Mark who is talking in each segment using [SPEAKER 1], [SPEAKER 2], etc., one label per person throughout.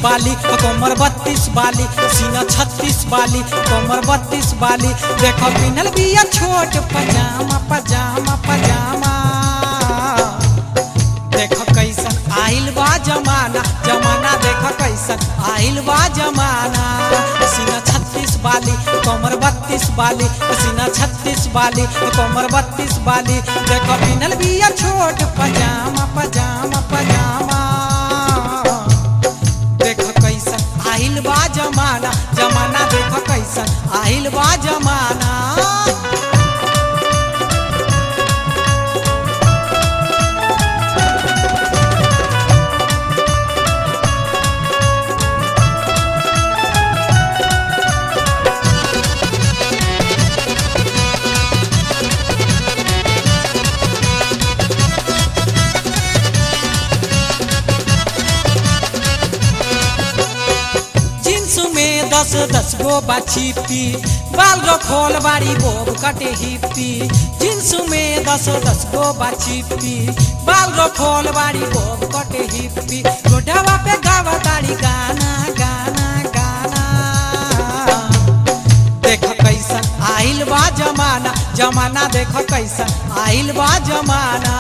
[SPEAKER 1] बाली कमर बत्तीस बाली सीना छत्तीस बाली कमर बत्तीस बाली देखो पिनल बिया छोट पजामा पजामा पजामा देखो कैसन आइल बा जमाना जमाना देखो कैसन आइल बा जमाना सीना छत्तीस बाली कमर बत्तीस बाली सीना छत्तीस बाली कमर बत्तीस बाली देखो पिनल बिया छोट पजामा पजामा पजामा देखो कैसन आइल बा जमाना जमाना देखो कैसन आइल बा जमाना जींस में दस दस गो बाछीपी बाल रो खोल बाड़ी बोब कटे हिप्पी जींस में दस दस गो बाछीपी बाल रो खोल बाड़ी बोब कटे हिप्पी गोढ़ावा पे गावा ताड़ी गाना गाना गाना देखो कैसन आइल बा जमाना जमाना देखो कैसन आइल बा जमाना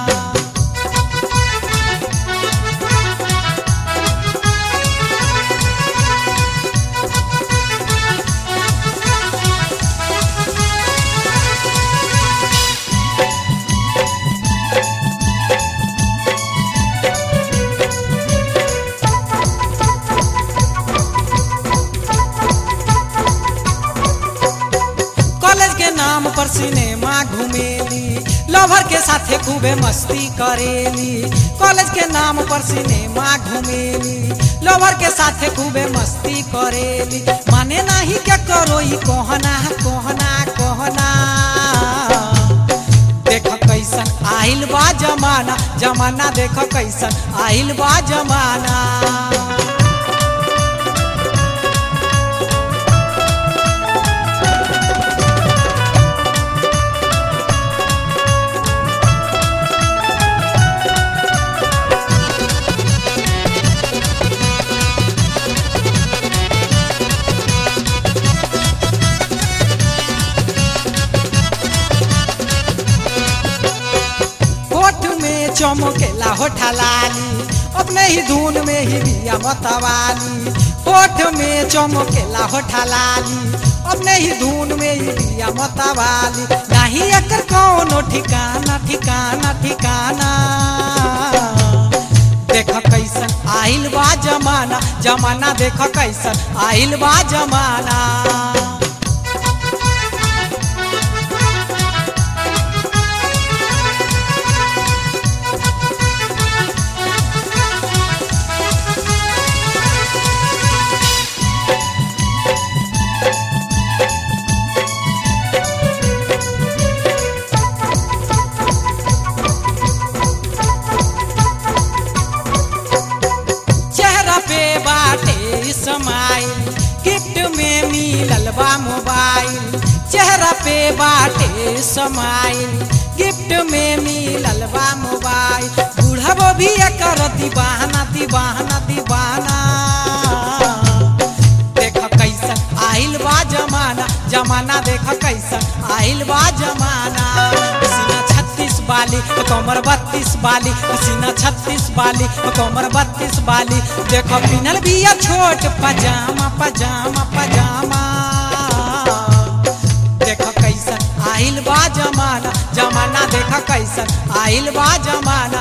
[SPEAKER 1] कॉलेज के नाम पर सिनेमा घूमेली लवर के साथे खूबे मस्ती करेली कॉलेज के नाम पर सिनेमा घूमेली लवर के साथे खूबे मस्ती करेली माने नहीं क्या करो ई कहना कहना कहना देखो कैसन आइल बा जमाना जमाना देखो कैसन आइल बा जमाना होठ में चमकेला होठा लाली अपने ही धुन में ही बिया मतवाली होठ में चमकेला होठा लाली अपने ही धुन में ही बिया मतवाली नहीं एकर कौनो ठिकाना ठिकाना ठिकाना देखो कैसन आइल बा जमाना जमाना देखो कैसन आइल बा जमाना चेहरा पे बाटे समाइल गिफ्ट में मिलल बा मोबाइल चेहरा पे बाटे समाइल गिफ्ट में मिलल बा मोबाइल बूढ़ा भी एकर दीवाना दीवाना दीवाना देखो कैसन आइल बा जमाना जमाना देखो कैसन आइल बा जमाना सीना छत्तीस बाली कमर बत्तीस बाली सीना छत्तीस बाली कमर बत्तीस बाली देखो पिनल बिया छोट पजामा पजामा पजामा देखो कैसन आइल बा जमाना जमाना देखो कैसन आइल बा जमाना